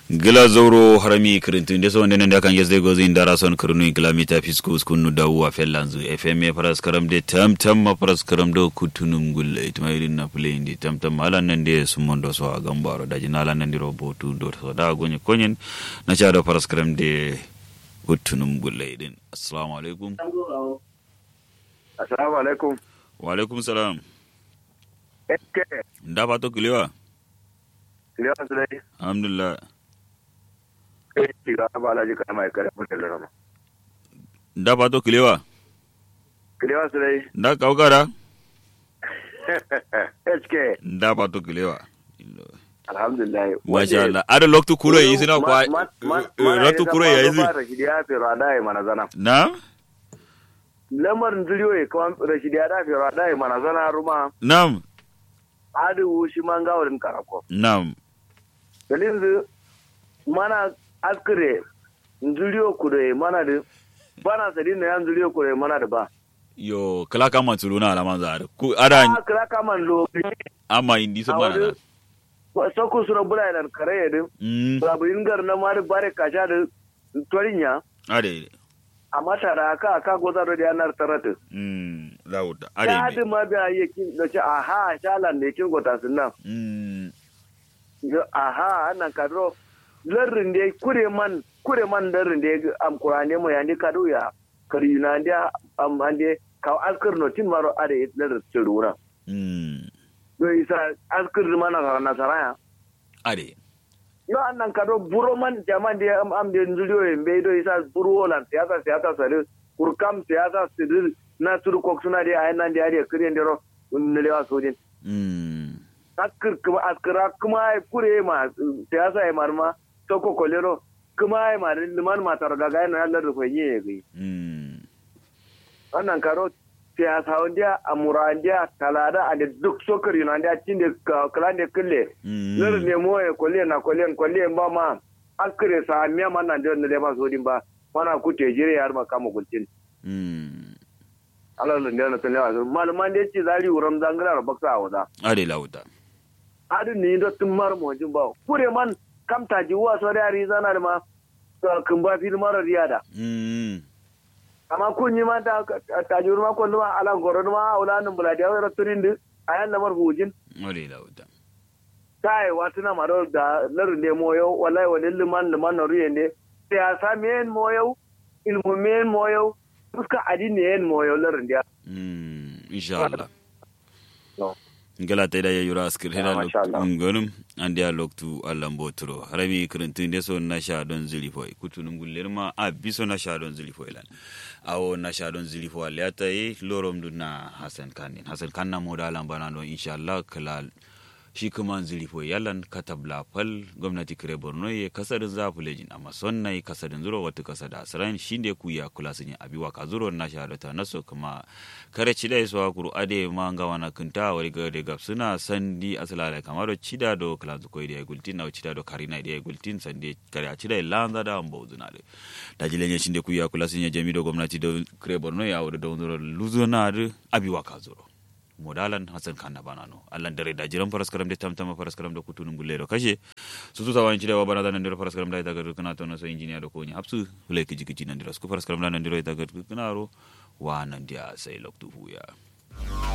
gila zoro harami kirintun de sonde nende kan yesde gozi indara son kirnu kilomita fiskus kunu da wa fellanzu fm paras karam de tam tam ma paras karam do kutunum gulle itma irin na play indi tam tam ala nande sumondo so agambaro da jinala nande robotu do so da gonye konyen na cha do paras karam de kutunum gulle din assalamu alaikum assalamu alaikum wa alaikum salam eske nda pato kilewa kiliya sulai alhamdulillah kai shiga ba alaji kana mai kare mun da rama nda pato kilewa kiliya sulai nda kaukara eske nda pato kilewa alhamdulillah masha Allah ada loktu kuro yi sina kwa loktu kuro ya yi ba rashidi ya fi rada ya mana zana na lamarin zuriyo ya kawan rashidi ya da fi rada ya mana zana ruma nam adu shi man gawarin karako nam dalin zu mana askire zuriyo kure mana da bana sadin na yan zuriyo kure mana da ba yo kala kama tuluna alaman za ku ada a kira kaman lo ama indi so a mana wani soko suna bula yana kare ya din mm baburin gar na mari bare kasha da torinya ade amma tara aka aka goza da yanar tarata mm lauda ya ade hadi ma biya yakin da ce aha shalan ne kin gota sunna mm aha annan kadro larrin da kure man kure man larrin da am qur'ane mo yandi kadu ya karina da am ande ka askar no tin maro ade larrin tsiruna mm do isa askar mana ka nasaraya ade yo annan kado buro man jaman de am am de nzuliyo e mbe do isa buro wala siyasa siyasa sare kurkam siyasa sidir na suru kok suna de ayan nan de ari kire ndero nle wa sojin mm askir kuma askira kuma ai kure ma siyasa ai marma to ko kolero kuma ai ma liman ma tar daga yana Allah da koyi yi mm wannan karo siyasa wanda amurandiya talada a da duk sokar yunandiya cin da kalan da kulle Nir mm ne mo e kolle na kolle kolle ba ma akre sa miya man nan da le ba so din ba mana ku te jire yar ma kama gulcin mm Allah ne na tele wa malman da ci zari uram zangara baksa awda ade lauda adu ni do tum mar mo jin ba kure man kam ta ji wa so da ri zana da ma kun ba fil mara riyada mm amma kun yi ma ta ta ji ma kullu ala goro ma aulanin buladiya wa raturin din ayan lamar hujin ade lauda tai watu na maro da larin de moyo wallahi wani liman liman na ruye ne siyasa men moyo ilmu men moyo fuska adini yen moyo larin dia mm insha Allah no ngala te da yura askir hena Ah, masha Allah. ngonum andi a loktu Allah mbotoro harami kirintun de so na sha don zili foy kutunum guller ma a biso na sha don zili foy lan awo na sha don zili foy le ata yi lorom du na Hassan Kanin Hassan kan na moda lan bana don insha Allah kala shi kuma zili foy yalan katabla fal gwamnati kire Borno ye kasadin za fulejin amma sonna yi kasadin zuro wata kasada asran shinde ku ya kula sun abiwa ka zuro na sha ta naso kuma kare cida so kuru ade ma nga wana kunta wari ga de gap suna sandi asala da kamaro cida do klanzu ko ide gultin na cida do karina ide gultin sande kare cida lanza da ambo zuna de da jilenye shinde ku ya kula sun ya jami do gwamnati do kire borno ya wuri do zuro luzuna de abiwa ka zuro modalan hasan kanna banano allan dare da jiran faras karam de tamtama faras karam da kutunun gullero kashe su su sawan cida wa bana da nan dira faras karam da ita gar kana to na so injiniya do ko ni hapsu hule kiji kiji nan dira su faras karam da nan dira ita gar kana ro wa nan dia sai loktu huya